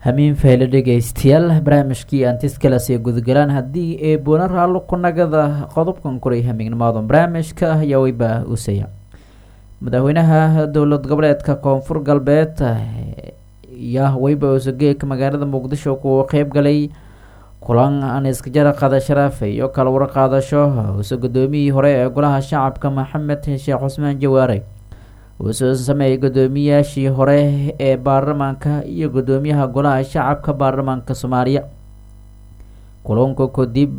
hamiin fayle dhegeystayaal barnaamijkii antiskalas ee gudagalaan haddii ee boona raallo ku nagada qodobkan koray hamiignimaadan barnaamijka ayaa weyba usaya madaxweynaha dowlad goboleedka koonfur galbeed yaa weyba usageeka magaalada muqdisho kuwa qeyb galay kulan aan iskajara qaada sharaf iyo kala warqaadasho uuse gudoomiyihii hore ee golaha shacabka maxamed sheekh cusmaan jawaare uusoo sameeyay gudoomiyaashii hore ee baarlamaanka iyo gudoomiyaha golaha shacabka baarlamaanka soomaaliya kulanka kadib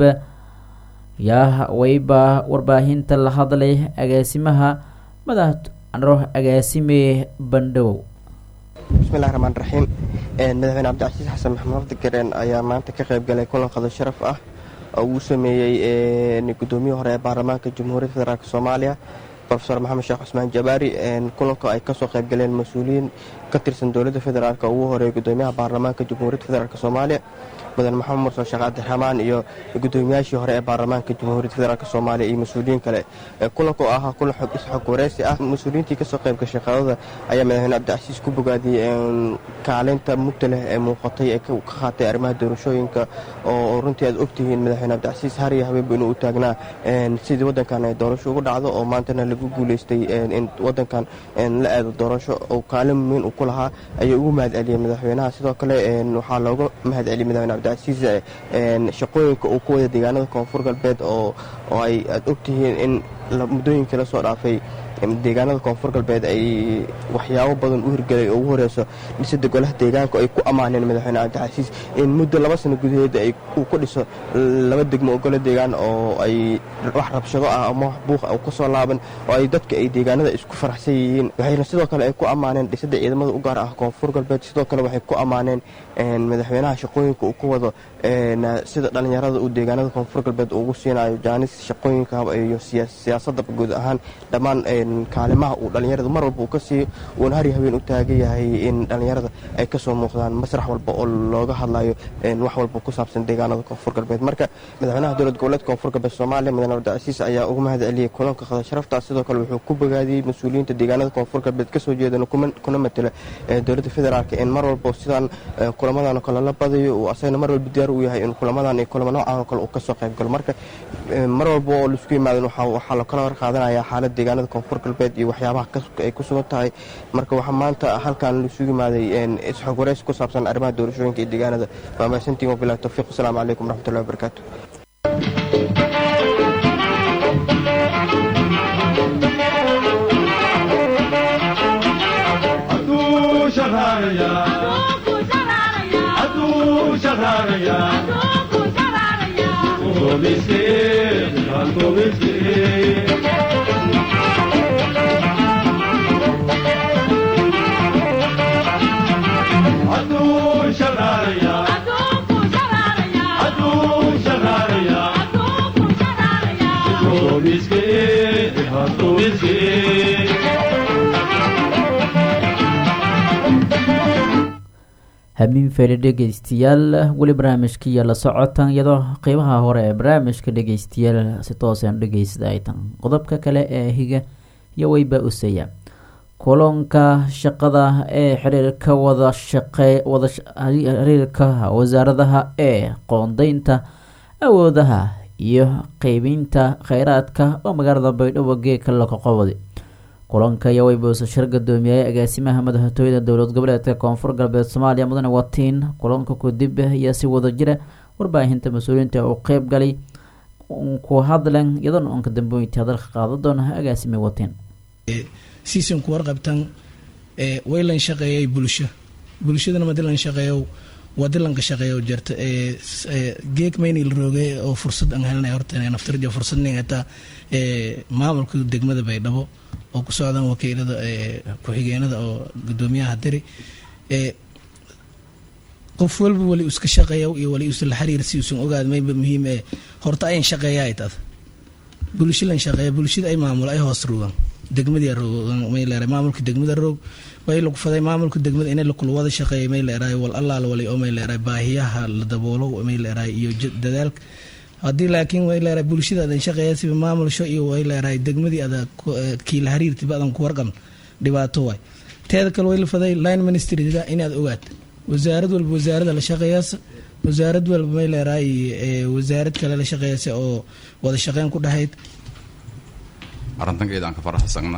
yaa weyba warbaahinta la hadlay agaasimaha madax agaasime bandhawow bismillahi raxmaan raxiim madaxweyne cabdicasiis xasan maxamed abdigareen ayaa maanta ka qayb galay kulan qado sharaf ah oo uu sameeyey gudoomiyihii hore ee baarlamaanka jamhuuriyadda federaalk soomaaliya rofeor maxamed sheekh cusmaan jabaari kulanka ay kasoo qayb galeen mas-uuliyiin ka tirsan dowladda federaalk ugu horeeyay gudoomiyaha baarlamaanka jamhuuriyadda federaalk soomaaliya mudan maxamed mursal sheekh cabdiraxmaan iyo gudoomiyaashii hore ee baarlamaanka jamhuuriyadda federaalk soomaaliya iyo mas-uuliyiin kale kulanka oo ahaa kulan isxog wareysi ah mas-uuliyiintii kasoo qayb gashay qadada ayaa madaxweyne cabdicasiis ku bogaadiyey kaalinta mugta leh ee muuqatay ee ka qaatay arrimaha doorashooyinka oo runtii aad ogtihiin madaxweyne cabdicasiis hariya habeenba inuu u taagnaa sidii wadankan ay doorasho ugu dhacdo oo maantana lagu guuleystay in wadankan la aado doorasho oo kaalin muhiin uu ku lahaa ayuu ugu mahad celiyey madaxweynaha sidoo kale waxaa looga mahad celiyey madaxweyne cabdicasiis shaqooyinka uu ku wada deegaanada koonfur galbeed oo ay aad ogtihiin in muddooyinkii la soo dhaafay deegaanada koonfur galbeed ay waxyaabo badan u hirgelay oo ugu horeyso dhisada golaha deegaanka ay ku ammaaneen madaxweyne cabdicasiis in muddo laba sano gudaheeda uu ku dhiso laba degmo oo golo deegaan oo ay wax rabshado ah ama wax buuq ah kasoo laaban oo ay dadka ay deegaanada isku faraxsan yihiin waxayna sidoo kale ay ku ammaaneen dhisada ciidamada u gaar ah koonfur galbeed sidoo kale waxay ku ammaaneen madaxweynaha shaqooyinka uu ku wado sida dhallinyarada uu deegaanada koonfur galbeed ugu siinayo jaanis shaqooyinka iyo siyaasadda guud ahaan dhammaan kaalimaha uu dhallinyarada mar walba uu ka siiyo uuna hari habeen u taagan yahay in dhallinyarada ay kasoo muuqdaan masrax walba oo looga hadlayo wax walba ku saabsan deegaanada koonfur galbeed marka madaxweynaha dowlad goboleedka koonfur galbeed soomaaliya mudane cabdicasiis ayaa uga mahad celiyey kulanka qada sharaftaas sidoo kale wuxuu ku bogaadiyey mas-uuliyiinta deegaanada koonfur galbeed kasoo jeedana kuna matela dowladda federaalk in mar walba sidaan kulamadan oo kale la badayo uu asagana mar walba diyaar u yahay in kulamadan iyo kulamo noocan oo kale uu kasoo qayb galo marka mar walba oo laisku yimaadan waxaa la kala war qaadanayaa xaalad deegaanada koonfur galbeed iyo waxyaabaha ay ku sugan tahay marka waxaa maanta halkan laisugu yimaaday isxog wareysi ku saabsan arrimaha doorashooyinka iyo deegaanada waa mahadsantiin wabilahi towfiiq asalaamu calaykum waraxmatullahi wabarakaatu hamiin feele dhegeystayaal weli barnaamijkiiyo la socotan iyadoo qeybaha hore ee barnaamijka dhegeystayaal si toosan dhegeysta ay tan qodobka kale ee higa iyo weyba usaya kulanka shaqada ee xiriirka wada shaqe wada xiriirka wasaaradaha ee qoondeynta awoodaha iyo qeybinta kheyraadka oo magaalada baydhabo geeka laqoqobadi kulanka ayaa weybuusa shir gudoomiyay agaasimaha madaxtooyada dowlad goboleedka koonfur galbeed soomaaliya mudane watiin kulanka kadib ayaa si wada jira warbaahinta mas-uuliyiinta uu qeyb galay ku hadlen iyadoona uunka dambeyntii hadalka qaada doona agaasime watiin siisan ku warqabtan way lan shaqeeyay bulsho bulshadana madi lan shaqeeyo wadi lanka shaqeeyo jirta geeg maynil rooge oo fursad aan helnay horta naftarja fursad ningata maamulka degmada baydhabo oo ku socdaan wakiilada ku-xigeenada oo gudoomiyaha diri qof walba wali iska shaqeeya iyo wali isla xiriir si usan ogaad mayba muhiim ee horta ayan shaqeeya ay tad bulsho lan shaqeeya bulshada ay maamulo ay hoos rogaan degmadii roog may leeray maamulka degmada roog way lagu faday maamulka degmada inay lakula wada shaqeeya may leeray wal allaal wali oo may leeray baahiyaha la daboolo may leeray iyo dadaalka haddii laakiin way leedahay bulshada adan shaqeeya siba maamulsho iyo way leedahay degmadii ada kiila hariirtiba adan ku warqan dhibaato waay teeda kale way la faday line ministryda inaad ogaad wasaarad walba wasaarada la shaqeeyaasa wasaarad walba may leeraay wasaarad kale la shaqeeyasa oo wada shaqeyn ku dhahayd arrintankeeda aan ka faraxsagna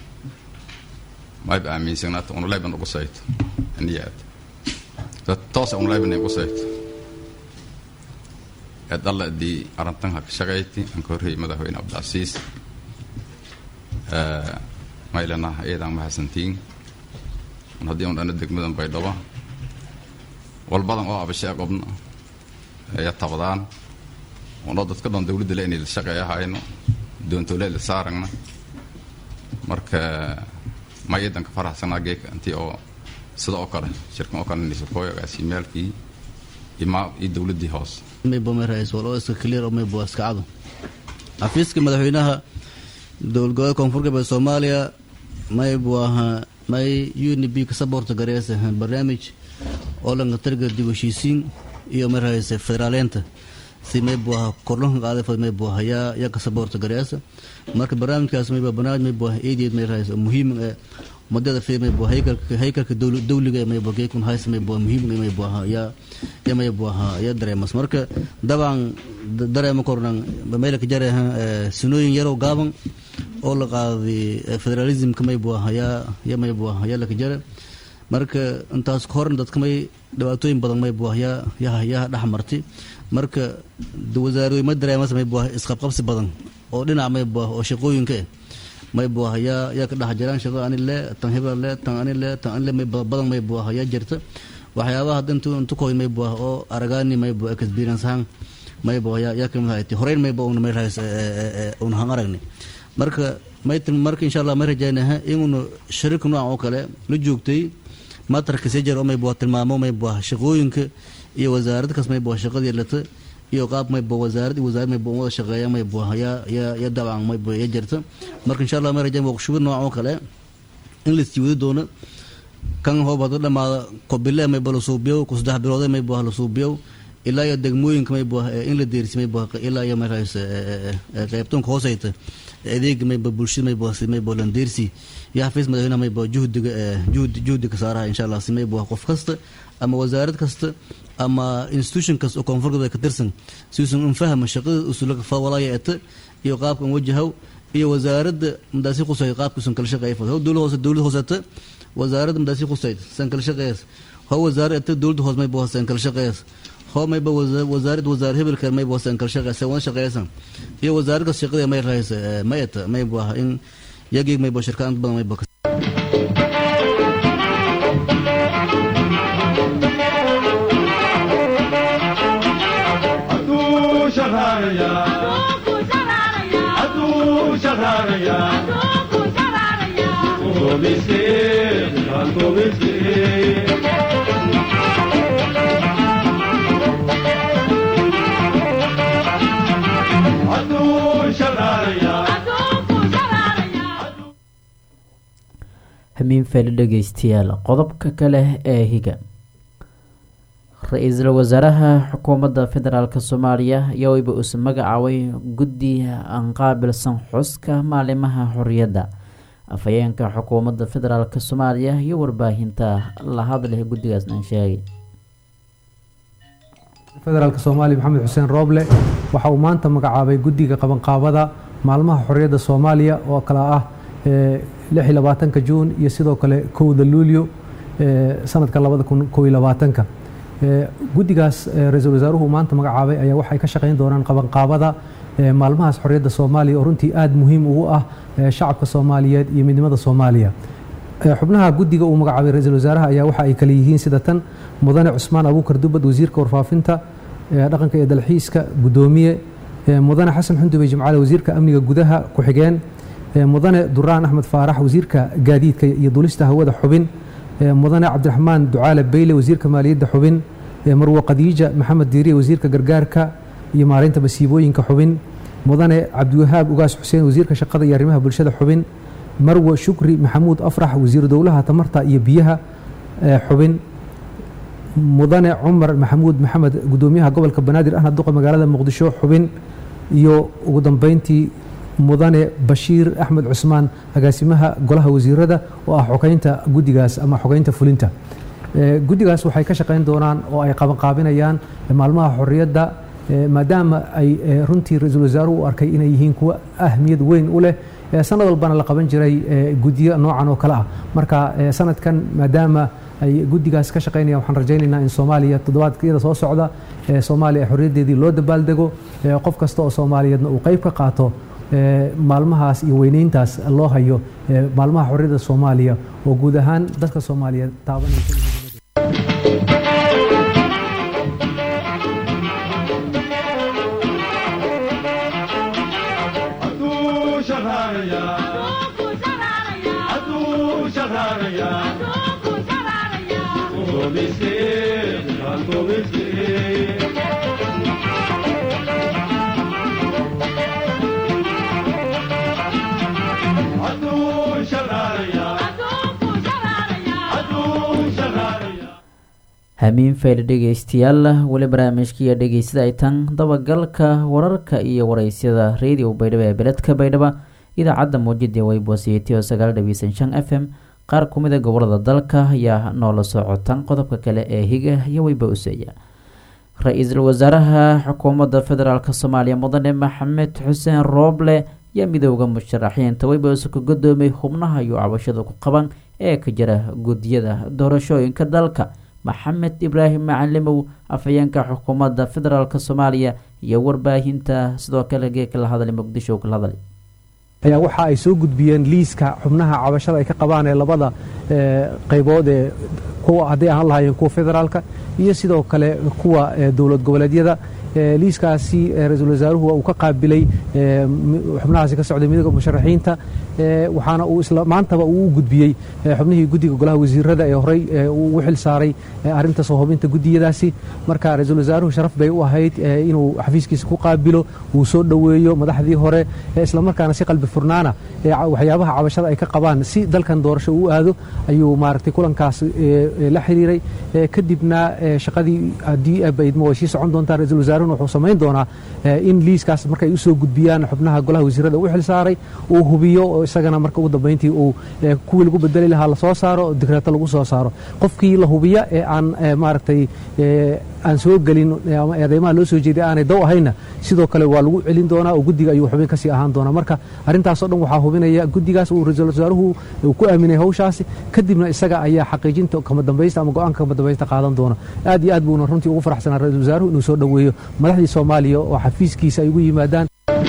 mayba aaminsagnaata unuleyban ugu sayto niyaad dad toosa unuleyban ugu sayto ee dhalla dii arrintan ha ka shaqayti aan ka horreeyay madaxweyne cabdicasiis maylana iyadaan mahadsantiin un haddii un dhana degmadan baydhabo walbadan oo abashee qobna ayaa tabadaan unoo dadka dhan dawladda le inay la shaqeeya hayno doontole la saaragna marka ma iyadan ka faraxsanaa geeka intii oo sida oo kale shirkan oo kale nisakooy agaasimaalkii imaa iyo dawladdii hoose maybomeraisul iska clear maybo iska cado xafiiska madaxweynaha dowlad goboleed koonfur galbeed soomaaliya maybu ahaa may unb ka saboorta gareesa barnaamij oo lanka targa dib heshiisiin iyo marayse federaaleenta si maybu ahaa kordhanka qaaday maybu ahaa yaa yaa ka saboorta gareesa marka barnaamijkaas mayba barnaamij maybu ahaa eedeed marayse muhiim ee madada fi maybu haykalka haykalka dawliga ee maybu geekun hays maybu muhiim ee maybu ahaa yaa yaa maybu ahaa yaa dareemas marka dabcan dareema kornan meelka jare sinooyin yarow gaaban oo la qaaday federalismka maybu ahaa yaa yaa maybu ahaa yaa laka jare marka intaas horna dadka may dhibaatooyin badan maybu ah yaa yaa yaa dhex martay marka wasaarooyin ma dareemas maybu ah isqabqabsi badan oo dhinac maybu ah oo shaqooyinka eh maybu ah yaa yaa ka dhex jiraan shaqo ani le tan hebel le tan ani le tan ani le may badan maybu ah yaa jirta waxyaabaha hadda intu intu koy maybu ah oo aragaani maybu experience ahaan maybu ah yaa yaa kamid ahayti horeyn maybu una may rahays una han aragni marka may marka insha allah may rajaynaha inuna shariirka noocan oo kale la joogtay matarka sejer oo maybu ah tilmaamo maybu ah shaqooyinka iyo wasaarad kas maybu ah shaqadii lata iyo qaab maybu wasaarad iyo wasaarad maybu wada shaqeeya maybu ah yaa yaa yaa dabcan maybu yaa jirta marka insha allah may rajayn waqshubi noocan oo kale in la isjiwadi doono kan hoob hadu dhamaada kobile maybu la suubiyow ku saddex biloode maybu ah la suubiyow ilaa iyo degmooyinka maybu ah in la deersi maybu ah ilaa iyo markaas qaybtoonka hoosayta adeega mayba bulshada maybu si maybu landeersi iyo xafiis madaxweynaha maybu juhdiga juhdi juhdiga saaraha insha allah si maybu qof kasta ama wasaarad kasta ama institution kasta oo koonfur galbeed ka tirsan si uusan un fahma shaqada usulaka fawalaya eta iyo qaabkan wajahow iyo wasaaradda madaasi qusay qaabka usan kala shaqeeya how dowlad hoose dowlad hooseta wasaaradda madaasi qusayd san kala shaqeeyas how wasaarad eta dowladda hoose maybu san kala shaqeeyas how mayba wasaarad wasaar hebelka maybu san kala shaqeeyas wada shaqeeysan iyo wasaarad kas shaqada may rahaysa may eta maybu ah in yageeg maybu shirkaan badan maybu hamiin feeli dhegeystayaal qodobka kale ee higa ra-iisul wasaaraha xukuumadda federaalk soomaaliya ayaa weyba uuse magacaabay guddi aan qaabilsan xuska maalimaha xorriyadda afhayeenka xukuumadda federaalk soomaaliya iyo warbaahinta la hadleh guddigaasnan sheegay federaalk soomaaliya maxamed xuseen rooble waxa uu maanta magacaabay guddiga qabanqaabada maalmaha xorriyadda soomaaliya oo kale ah lix iyo labaatanka juun iyo sidoo kale kowda luulyo sanadka labada kun kow iyo labaatanka guddigaas ra-iisul wasaaruhu maanta magacaabay ayaa waxay ka shaqayn doonaan qabanqaabada maalmahaas xorriyadda soomaaliya oo runtii aada muhiim ugu ah shacabka soomaaliyeed iyo midnimada soomaaliya xubnaha guddiga uu magacaabay ra-iisul wasaaraha ayaa waxa ay kale yihiin sida tan mudane cusmaan abuukar dubad wasiirka warfaafinta dhaqanka iyo dalxiiska guddoomiye mudane xasan xundubey jimcaale wasiirka amniga gudaha ku-xigeen mudane duraan axmed faarax wasiirka gaadiidka iyo dulista hawada xubin mudane cabdiraxmaan ducaale beyle wasiirka maaliyadda xubin marwo khadiija maxamed diiriye wasiirka gargaarka iyo maareynta masiibooyinka xubin mudane cabdiwahaab ugaas xuseen wasiirka shaqada iyo arrimaha bulshada xubin marwo shukri maxamuud afrax wasiiru dowlaha tamarta iyo biyaha xubin mudane cumar maxamuud maxamed gudoomiyaha gobolka banaadir ahna duqa magaalada muqdisho xubin iyo ugu dambeyntii mudane bashiir axmed cusmaan agaasimaha golaha wasiirada oo ah xogeynta guddigaas ama xogeynta fulinta guddigaas waxay ka shaqayn doonaan oo ay qabanqaabinayaan maalmaha xorriyadda maadaama ay runtii ra-iisul wasaaruhu u arkay inay yihiin kuwa ahmiyad weyn u leh sanad walbana la qaban jiray guddiyo noocan oo kale ah marka sanadkan maadaama ay guddigaas ka shaqaynayaan waxaan rajaynaynaa in soomaaliya toddobaadkiyada soo socda soomaaliya xorriyaddeedii loo dabaaldego qof kasta oo soomaaliyeedna uu qayb ka qaato maalmahaas iyo weynayntaas loo hayo maalmaha xorriyadda soomaaliya oo guud ahaan dadka soomaaliyeed taabanaysa hamiin fayl dhegeystayaal weli barnaamijkiiyo dhegeysada ay tan dabagalka wararka iyo wareysyada radio baydhabo ee beledka baydhaba idaacadda muujida weyboosiyetiyo sagaal dhaweysan shan f m qaar ku mida gobolada dalka ayaa noola socotan qodobka kale ee higa iyo weyba useeya ra-iisul wasaaraha xukuumadda federaalk soomaaliya mudane maxamed xuseen rooble ayaa midooda musharaxiinta weyboose ka gudoomay xubnaha iyo cabashada ku qaban ee ka jira guddiyada doorashooyinka dalka maxamed ibraahim macalimow afhayeenka xukuumadda federaalk soomaaliya iyo warbaahinta sidoo kale geeka la hadlay muqdisho kala hadlay ayaa waxa ay soo gudbiyeen liiska xubnaha cabashada ay ka qabaan ee labada qaybood ee kuwa hadday ahaan lahaayeen kuwa federaalka iyo sidoo kale kuwa dowlad goboleedyada liiskaasi ra-iisul wasaaruhu uu ka qaabilay xubnahaasi ka socday midooda musharaxiinta waxaana uu isla maantaba uu u gudbiyey xubnihii guddiga golaha wasiirada ee horey uu xil saaray arrinta soo hubinta guddiyadaasi marka ra-iisul wasaaruhu sharaf bay u ahayd inuu xafiiskiisa ku qaabilo uu soo dhoweeyo madaxdii hore islamarkaana si qalbi furnaana waxyaabaha cabashada ay ka qabaan si dalkan doorasho uu aado ayuu maaragtay kulankaas la xiriiray kadibna shaqadii haddii baydmo way sii socon doontaa ra-iisul wasaaruhuna wuxuu samayn doonaa in liiskaas markay u soo gudbiyaan xubnaha golaha wasiirada u xil saaray uu hubiyo oo isagana marka ugu dambayntii uu kuwii lagu bedeli lahaa lasoo saaro digreeto lagu soo saaro qofkii la hubiya ee aan maaragtay aan soo gelin ama eedeymaha loo soo jeeday aanay dow ahayna sidoo kale waa lagu celin doonaa oo guddiga ayuu xubin kasii ahaan doonaa marka arrintaasoo dhan waxaa hubinaya guddigaas uu ra-iisul wasaaruhu uu ku aaminay hawshaasi kadibna isaga ayaa xaqiijinta kama dambaysta ama go-aanka kama dambaysta qaadan doona aad iyo aad buuna runtii ugu faraxsanaa ra-iisul wasaaruhu inuu soo dhoweeyo madaxdii soomaaliya oo xafiiskiisa ay ugu yimaadaan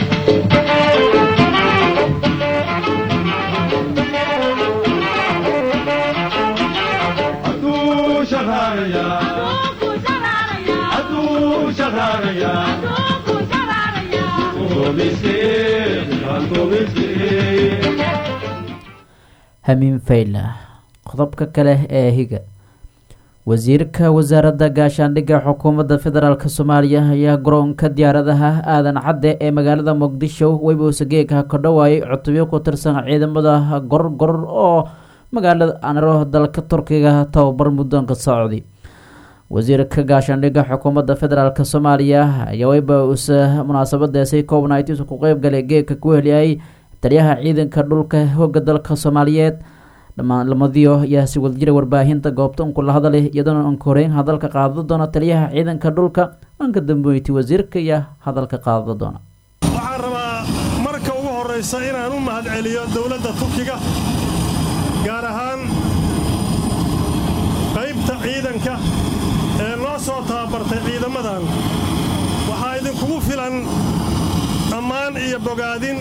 hamiin fayla qodobka kale ee higa wasiirka wasaaradda gaashaandhigga xukuumadda federaalk soomaaliya ayaa garoonka diyaaradaha aadan cadde ee magaalada muqdisho weybosageeka ka dhawaayay cutubyo ku tirsan ciidamada gorgor oo magaalada anaro dalka turkiga tababar muddoonka socday wasiirka gaashaandhigga xukuumadda federaalk soomaaliya ayaa weyba usa munaasabadaasi coobnights ku qeybgalay geedka ku heliyay taliyaha ciidanka dhulka hooga dalka soomaaliyeed dhammaan lamadiyo ayaa si wadajira warbaahinta goobta unku la hadalay iyadoona anka horeyn hadalka qaadada doona taliyaha ciidanka dhulka anka dambeyti wasiirka ayaa hadalka qaadada doona waxaan rabaa marka ugu horraysa inaan u mahadceliyo dowladda turkiga gaar ahaan qaybta ciidanka ee noo soo tababartay ciidamadan waxaa idinkugu filan ammaan iyo bogaadin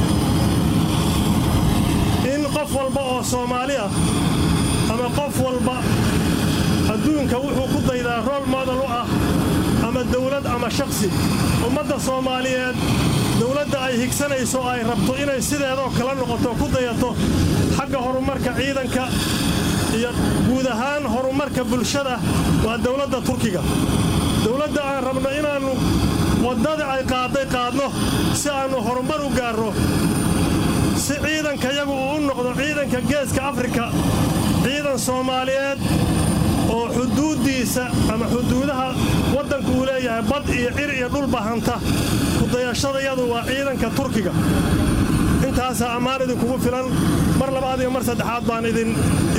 in qof walba oo soomaali ah ama qof walba adduunka wuxuu ku daydaa rool modal u ah ama dawlad ama shakhsi ummadda soomaaliyeed dawladda ay higsanayso ay rabto inay sideedoo kala noqoto ku dayato xagga horumarka ciidanka iyo guud ahaan horumarka bulshada waa dawladda turkiga dawladda aan rabno inaannu waddada ay qaadday qaadno si aannu horumar u gaarro si ciidanka yagu uu u noqdo ciidanka geeska afrika ciidan soomaaliyeed oo xuduuddiisa ama xuduudaha waddanku uu leeyahay bad iyo cir iyo dhulba hanta kudayashadayadu waa ciidanka turkiga intaasaa ammaan idinkugu filan mar labaad iyo mar saddexaad baan idin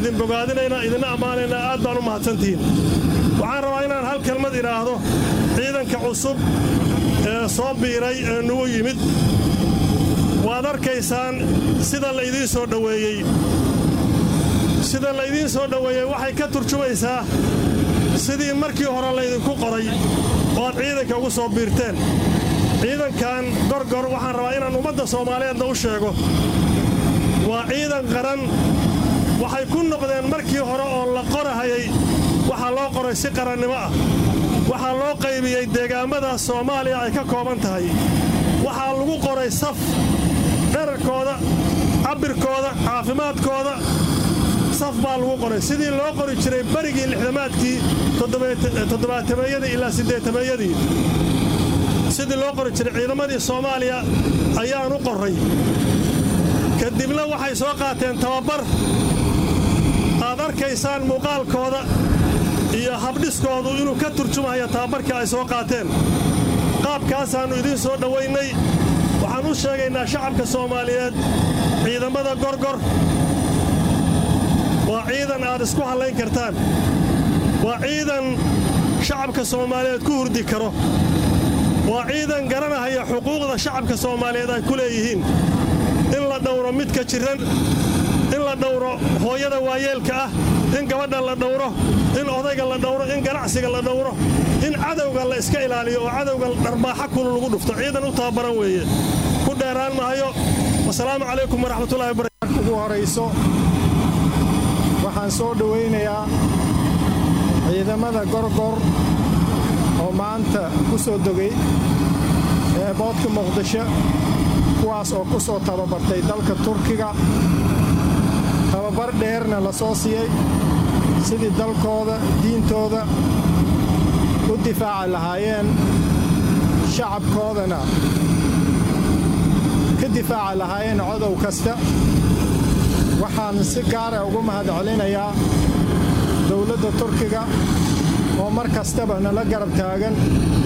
idin bogaadinaynaa idinna ammaanaynaa aad baan u mahadsantihiin waxaan rabaa inaan hal kelmad idhaahdo ciidanka cusub ee soo biiray ee nugu yimid waad arkaysaan sida laydiin soo dhoweeyey sida laydiin soo dhoweeyey waxay ka turjumaysaa sidii markii hore laydinku qoray oo aad ciidanka ugu soo biirteen ciidankan gorgor waxaan rabaa inaan ummadda soomaaliyeedna u sheego waa ciidan qaran waxay ku noqdeen markii hore oo la qorahayay waxaa loo qoray si qarannimo ah waxaa loo qaybiyey deegaamada soomaaliya ay ka kooban tahay waxaa lagu qoray saf dherarkooda cabbirkooda caafimaadkooda saf baa lagu qoray sidii loo qori jiray berigii lixdamaadkii toddobaatameeyadii ilaa siddeetameeyadii sidii loo qori jiray ciidamadii soomaaliya ayaan u qorray kadibna waxay soo qaateen tababar aad arkaysaan muuqaalkooda iyo habdhiskoodu inuu ka turjumayo tababarkii ay soo qaateen qaabkaasaannu idiin soo dhowaynay waxaan u sheegaynaa shacabka soomaaliyeed ciidamada gorgor waa ciidan aad isku hallayn kartaan waa ciidan shacabka soomaaliyeed ku hurdi karo waa ciidan garanahaya xuquuqda shacabka soomaaliyeed ay ku leeyihiin in la dhowro midka jiran in la dhowro hooyada waayeelka ah in gabadha la dhowro in odayga la dhowro in ganacsiga la dhowro in cadowga la iska ilaaliyo oo cadowga dharbaaxa kulu lagu dhufto ciidan u tababaran weeye ku dheeraan mahayo wasalaamu calaykum waraxmatullahi wabarakatu ugu horayso waxaan soo dhowaynayaa ciidamada gorgor oo maanta ku soo dogay eeboodka muqdisho kuwaas oo ku soo tababartay dalka turkiga tababar dheerna la soo siiyey sidii dalkooda diintooda u difaaci lahaayeen shacabkoodana ka difaaci lahaayeen codow kasta waxaan si gaara ugu mahad celinayaa dowladda turkiga oo mar kastaba nala garab taagan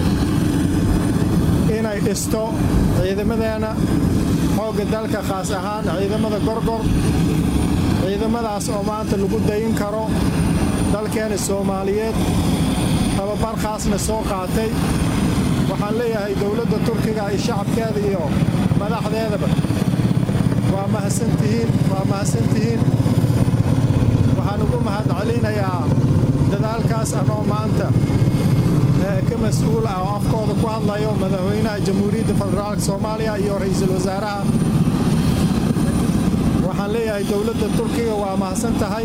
inay dhisto ciidamadeenna xoogga dalka khaas ahaan ciidamada gorgor ciidamadaas oo maanta lagu dayin karo dalkeena soomaaliyeed tababar khaasna soo qaatay waxaan leeyahay dowladda turkiga iyo shacabkeeda iyo madaxdeedaba waa mahadsantihiin waa mahadsantihiin waxaan ugu mahad celinayaa dadaalkaas anoo maanta ka mas-uul ah oo afkooda ku hadlayo madaxweynaha jamhuuriyadda federaalka soomaaliya iyo ra'iisul wasaaraha waxaan leeyahay dowladda turkiga waa mahadsan tahay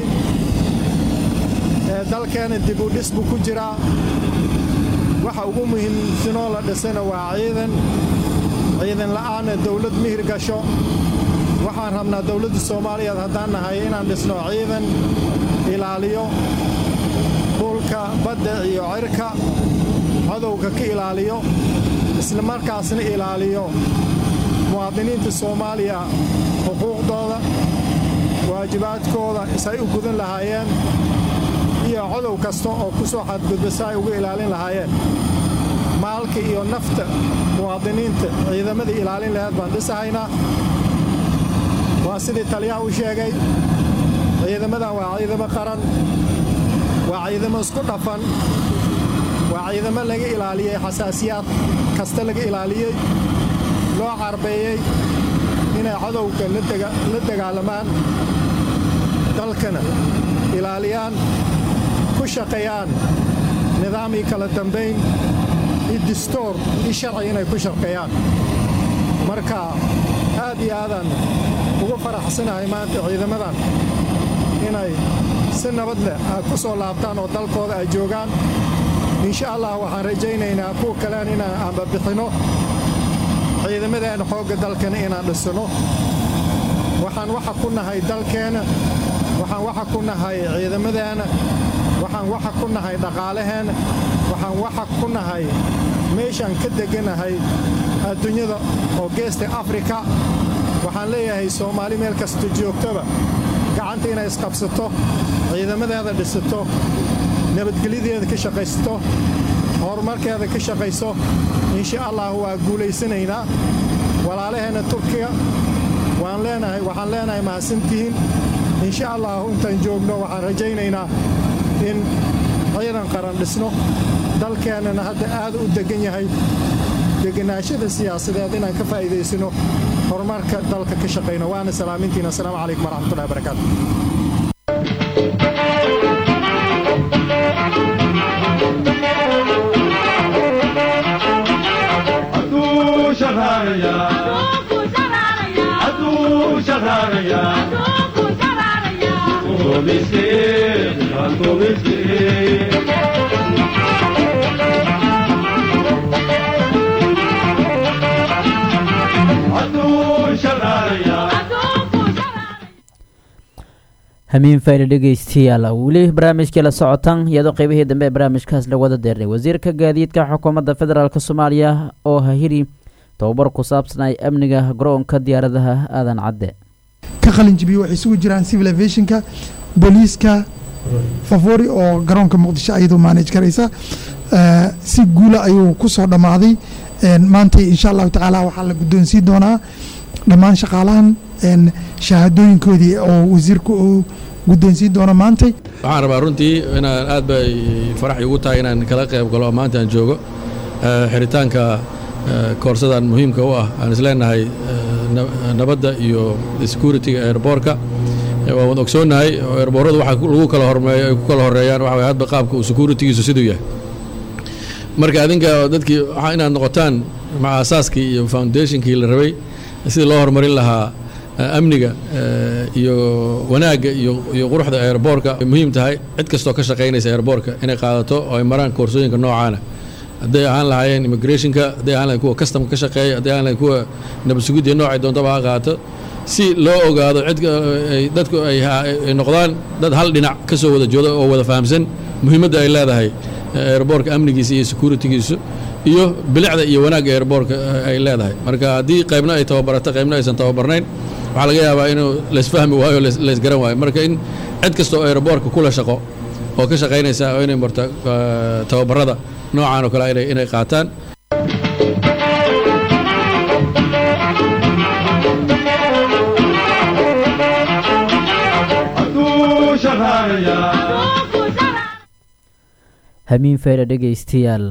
dalkeena dib u dhis buu ku jiraa waxa ugu muhiimsanoo la dhisana waa ciidan ciidan la'aanna dowlad mihir gasho waxaan rabnaa dowladda soomaaliyeed haddaan nahay inaan dhisno ciidan ilaaliyo dhulka badda iyo cirka codowga ka ilaaliyo isla markaasna ilaaliyo muwaadiniinta soomaaliya xuquuqdooda waajibaadkooda isay u gudan lahaayeen iyo codow kasta oo ku soo xadgudba si ay uga ilaalin lahaayeen maalka iyo nafta muwaadiniinta ciidamadii ilaalin laheed baan dhisahaynaa waa sidii taliyaha u sheegay ciidamadan waa ciidamo qaran waa ciidamo isku dhafan waa ciidamo laga ilaaliyey xasaasiyaad kasta laga ilaaliyey loo carbeeyey inay codowga la dagaalamaan dalkana ilaaliyaan ku shaqeeyaan nidaamii kala dambayn iyo distoor iyo sharci inay ku shaqeeyaan marka aad iyo aadaan ugu faraxsanahay maanta ciidamadan inay si nabad leh ay ku soo laabtaan oo dalkooda ay joogaan insha allah waxaan rajaynaynaa kuwa kalean inaan aanbabixinno ciidamadeena xoogga dalkana inaan dhisano waxaan waxa ku nahay dalkeenna waxaan waxa ku nahay ciidamadeenna waxaan waxa ku nahay dhaqaalaheenna waxaan waxa ku nahay meeshaan ka deganahay adduunyada oo geesta afrika waxaan leeyahay soomaali meel kasta joogtaba gacanta inay isqabsato ciidamadeeda dhisato nabadgelyadeeda ka shaqaysato horumarkeeda ka shaqayso insha allah waa guulaysanaynaa walaalaheenna turkiga waan leenahay waxaan leenahay mahadsantihiin insha allah intaan joogno waxaan rajaynaynaa in ciidan qaran dhisno dalkeennana hadda aad u degan yahay deganaashada siyaasadeed inaan ka faa'iidaysano horumarka dalka ka shaqayno waana salaamintiina asalaamu calaykum waraxmatullahi wabarakaatu hamiin fayli dhegeystayaal weli barnaamijkii la socotan iyadoo qeybihii dambe ee barnaamijkaas la wada deernay wasiirka gaadiidka xukuumadda federaalk soomaaliya oo hahiri tababar ku saabsanay amniga garoonka diyaaradaha aadan cadde ka qalinjibiye waxay isugu jiraan civil aviationka booliiska favori oo garoonka muqdisho ayadoo maanaj garaysa si guula ayuu ku soo dhammaaday maanta insha allahu tacaala waxaa la guddoonsiin doonaa dhammaan shaqaalahan shahaadooyinkoodii oo wasiirku uu guddoonsiin doono maantay waxaan rabaa runtii inaan aad bay farax igu tahay inaan kala qayb galo maanta aan joogo xiritaanka koorsadan muhiimka u ah aan isleenahay nabadda iyo security-ga airboorka waan wad ogsoonnahay oo airboorradu waxa lagu kala hormeeyo ay ku kala horeeyaan waxa way hadba qaabka uu security-giisu siduu yahay marka adinka dadkii waxaa inaad noqotaan maca asaaskii iyo foundationkii la rabay sidii loo horumarin lahaa amniga iyo wanaagga iyo quruxda airboorka ay muhiim tahay cid kastoo ka shaqaynaysa airboorka inay qaadato oo ay maraan koorsooyinka noocaana hadday ahaan lahaayeen immigrationka hadday ahaan lahayen kuwa customka ka shaqeeya hadday ahaan lahayen kuwa nabadsugidda noocay doontaba ha qaato si loo ogaado cid dadku ay noqdaan dad hal dhinac ka soo wada jooda oo wada fahamsan muhiimadda ay leedahay airboorka amnigiisa iyo security-giisu iyo bilicda iyo wanaagga airboorka ay leedahay marka haddii qaybna ay tababarato qaybna aysan tababarnayn waxaa laga yaabaa inuu laysfahmi waayo laysgaran waayo marka in cid kasta oo airboorka kula shaqo oo ka shaqaynaysa oo inay marto tababarada noocan oo kale inay qaataan hamiin fayda dhegeystayaal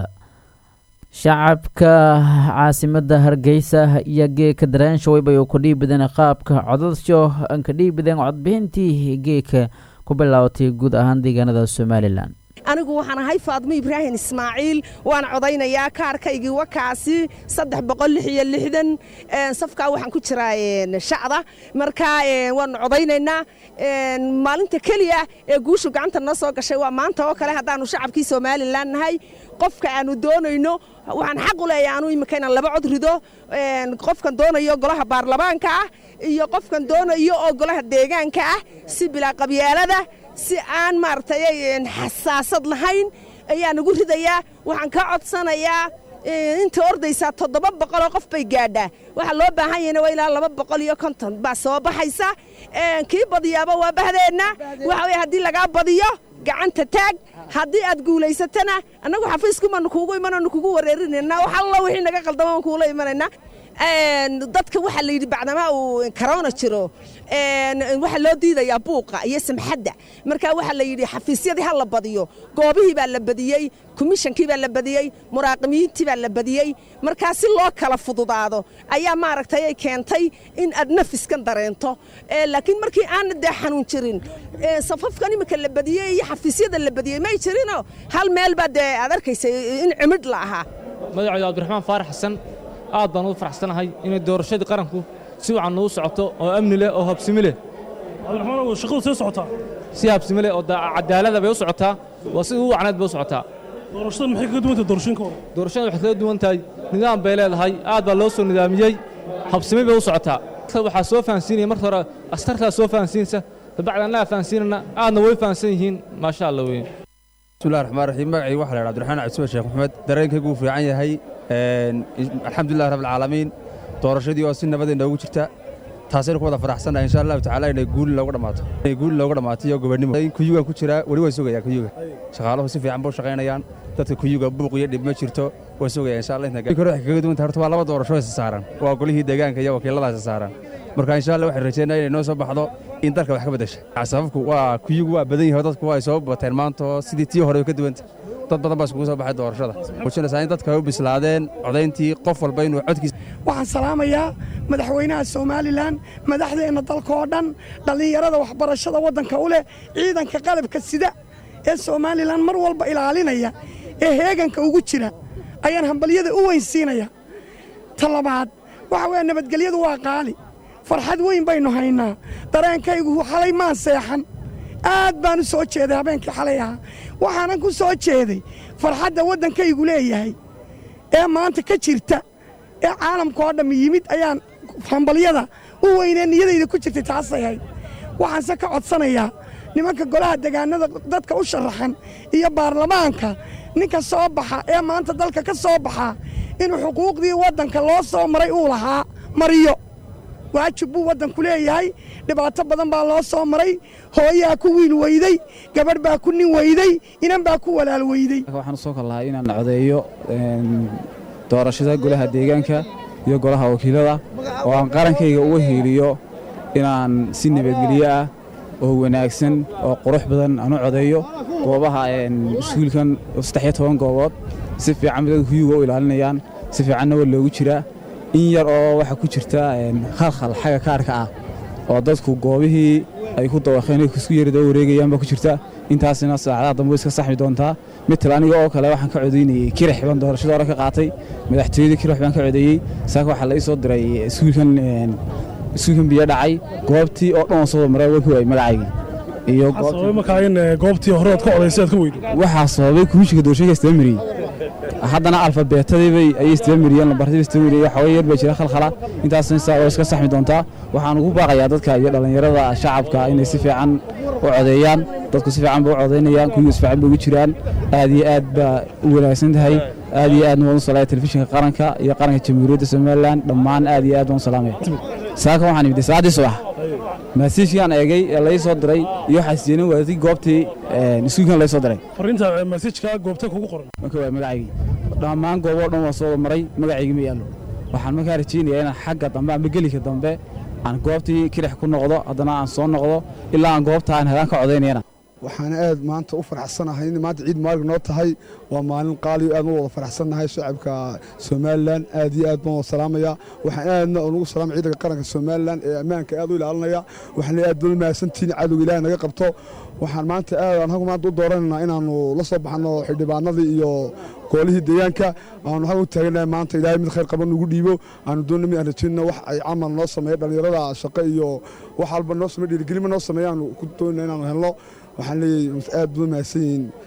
shacabka caasimada hargeysa iyo geeka daraansha waybay ku dhiibideen qaabka codadsho aan ka dhiibideen codbixintii geeka ku bilaabatay guud ahaan deegaanada somalilan anigu waxaan ahay faadmo ibraahim ismaaciil waan codaynayaa kaarkaygii wakaasi saddex boqol lix iyo lixdan safkaa waxaan ku jiraa shacda marka waanu codaynaynaa maalinta keliya ee guushu gacanta noo soo gashay waa maanta oo kale haddaanu shacabkii somalilan nahay qofka aanu doonayno waxaan xaq u leeyahay anu imika inaan laba cod rido qofkan doonayo golaha baarlamaanka ah iyo qofkan doonayo oo golaha deegaanka ah si bilaa qabyaalada si aan maaragtay xasaasad lahayn ayaa nagu ridayaa waxaan ka codsanayaa inta ordaysaa toddoba boqoloo qof bay gaadhaa waxaa loo baahan yahayna waa ilaa laba boqol iyo konton baa soo baxaysa kii badiyaaba waa bahdeenna waxa weye haddii lagaa badiyo gacanta taag haddii aad guulaysatana annagu xafiiskumaanu kuugu imananu kugu wareerinayna wax alla wixii naga qaldama aan kuula imanaynaa dadka waxaa la yidhi bacdamaa uu karoona jiro waxaa loo diidayaa buuqa iyo samxadda marka waxaa la yidhi xafiisyadii ha la badiyo goobihii baa la badiyey komishankii baa la badiyey muraaqimiintii baa la badiyey markaa si loo kala fududaado ayaa maaragtay ay keentay in aad nafiskan dareento laakiin markii aana dee xanuun jirin safafkan imika la badiyey iyo xafiisyada la badiyey may jirinoo hal meel baa dee aad arkaysay in cimidh la ahaa magacaydu cabdiraxmaan faarax xasan aad baan ugu faraxsanahay inay doorashadii qaranku si wacan nagu socoto oo amni leh oo habsimi leh cabdiraxmaan shaqadu see socotaa si habsimi leh oo cadaalada bay u socotaa waa si ugu wacneed bay u socotaa doorashada maxay kaga duwan tahay doorashooyinka hore doorashada waxay kaga duwan tahay nidaam bay leedahay aad baa loo soo nidaamiyey habsimi bay u socotaa waxaa soo fahansiinaya marka hore askartaa soo fahansiinsa dabacda annaga fahansiinana aadna way fahansan yihiin maasha allah weyn bismillahi raxmaan raxiim magacii waxaa la yidhaha abdiraxmaan cabdisme sheekh maxamed dareenkaygu wuu fiican yahay alxamdulilah rabbilcaalamiin doorashadii oo si nabadee noogu jirta taasaynu ku wada faraxsannahay insha allahu tacaala inay guuli looga dhammaato inay guuli looga dhammaato iyo gobonnimo kuyugan ku jiraa weli waan sugayaa kuyuga shaqaaluhu si fiican buu shaqaynayaan dadka kuyuga buuq iyo dhib ma jirto waan sugayaa insha allah inta kore waxay kaga duwan tahay horta waa laba doorasho isa saaran waa golihii deegaanka iyo wakiiladaas saaran marka insha allah waxaan rajeynaya inay noo soo baxdo in dalka wax ka beddesha sababku waa kuyigu waa badan yahay dadku ay soo bateen maanta sidii tii hore way ka duwanta dad badan baa iskugu soo baxay doorashada muujinaysaa in dadka ay u bislaadeen codayntii qof walba inuu codkiisa waxaan salaamayaa madaxweynaha somalilan madaxdeenna dalka oo dhan dhallinyarada waxbarashada waddanka u leh ciidanka qalabka sida ee somalilan mar walba ilaalinaya ee heeganka ugu jira ayaan hambalyada u weynsiinaya ta labaad waxa weeye nabadgelyadu waa qaali farxad weyn baynu haynaa dareenkaygu xalay maan seexan aad baan u soo jeeday habeenkii xalay ahaa waxaanan ku soo jeeday farxadda waddankaygu leeyahay ee maanta ka jirta ee caalamka oo dhamm yimid ayaan hambalyada u weynee niyadayda ku jirtay taasay hayd waxaanse ka codsanayaa nimanka golaha degaanada dadka u sharaxan iyo baarlamaanka ninka soo baxa ee maanta dalka ka soo baxa inuu xuquuqdii waddanka loo soo maray uu lahaa mariyo waajib buu waddanku leeyahay dhibaato badan baa loo soo maray hooyaa ku wiil weyday gabadh baa ku nin weyday inan baa ku walaal weyday waxaan usoo kal lahaa inaan codeeyo doorashada golaha deegaanka iyo golaha wakiilada oo aan qarankayga uga hiiliyo inaan si nabadgelyo ah oo wanaagsan oo qurux badan aan u codeeyo goobaha iskuulkan saddex iyo toban goobood si fiican dadka kuyuga u ilaalinayaan si fiicanna waa loogu jiraa in yar oo waxaa ku jirta khalkhal xagga kaarka ah oo dadku goobihii ay ku dawaqeen isku yari daba wareegayaan baa ku jirta intaasina saacadaha dambe iska saxmi doontaa mital aniga oo kale waxaan ka codaynayey kirix baan doorashada hore ka qaatay madaxtooyadii kirix baan ka codeeyey saaka waxaa la ii soo diray iskuulkan iskuulkan biyo dhacay goobtii oo dhan oo soo maray waa ku waayey magacaygii iyo markaa in goobtii hore aad ka codaysay aad ka weydo waxaa sababay komishinka doorashooyinka istaba mariyey haddana alfabeetadiibay ayay istaba mariyeen lambartadiiba istaba mariyey waxaa yar baa jira khalkhala intaasna saa oo iska saxmi doontaa waxaan ugu baaqayaa dadka iyo dhallinyarada shacabka inay si fiican u codeeyaan dadku si fiican ba u codaynayaan kuyigu si fiican ba ugu jiraan aad iyo aad baa u wanaagsan tahay aad iyo aad waan u salaaya telefishinka qaranka iyo qaranka jamhuuriyadda somalilan dhammaan aad iyo aad waan u salaamaya saaka waxaan imid saacaddii subax maasiijkaan eegay ee lai soo diray iyo waxaa siiyeenin waadadii goobtii iskuulkan lai soo diray fariinta maasiijka goobta kugu qoran marka waa magacaygii dhammaan gooboo dhan waa soo maray magacaygii ma yaallo waxaan markaa rajaynayaa inaan xagga dambe ama gelika dambe aan goobtii kirix ku noqdo haddana aan soo noqdo ilaa aan goobta aan helaan ka codaynayana waxaana aad maanta u faraxsanahay in maanta ciid maalig noo tahay waa maalin qaaliyo aad ma wada faraxsannahay shacabka somalilan aad iyo aad baan wada salaamaya waxaan aadna unugu salaamay ciidanka qaranka somalilan ee ammaanka aad u ilaalinaya waxaan aad badan mahadsantihiin cadowga ilaahay naga qabto waxaan maanta aad aan hagu maanta u dooranaynaa inaannu la soo baxno xildhibaanadii iyo goolihii deegaanka aanu hagu taaganahay maanta ilaahay mid khayr qaban ugu dhiibo aanu doonna mid aan rajayna wax ay camal noo sameeya dhallinyarada shaqo iyo wax walba noo sameeya dhiirigelima noo sameeya aanu ku doonayna inaanu helno waxaan leeyahay aad badan mahadsan yihiin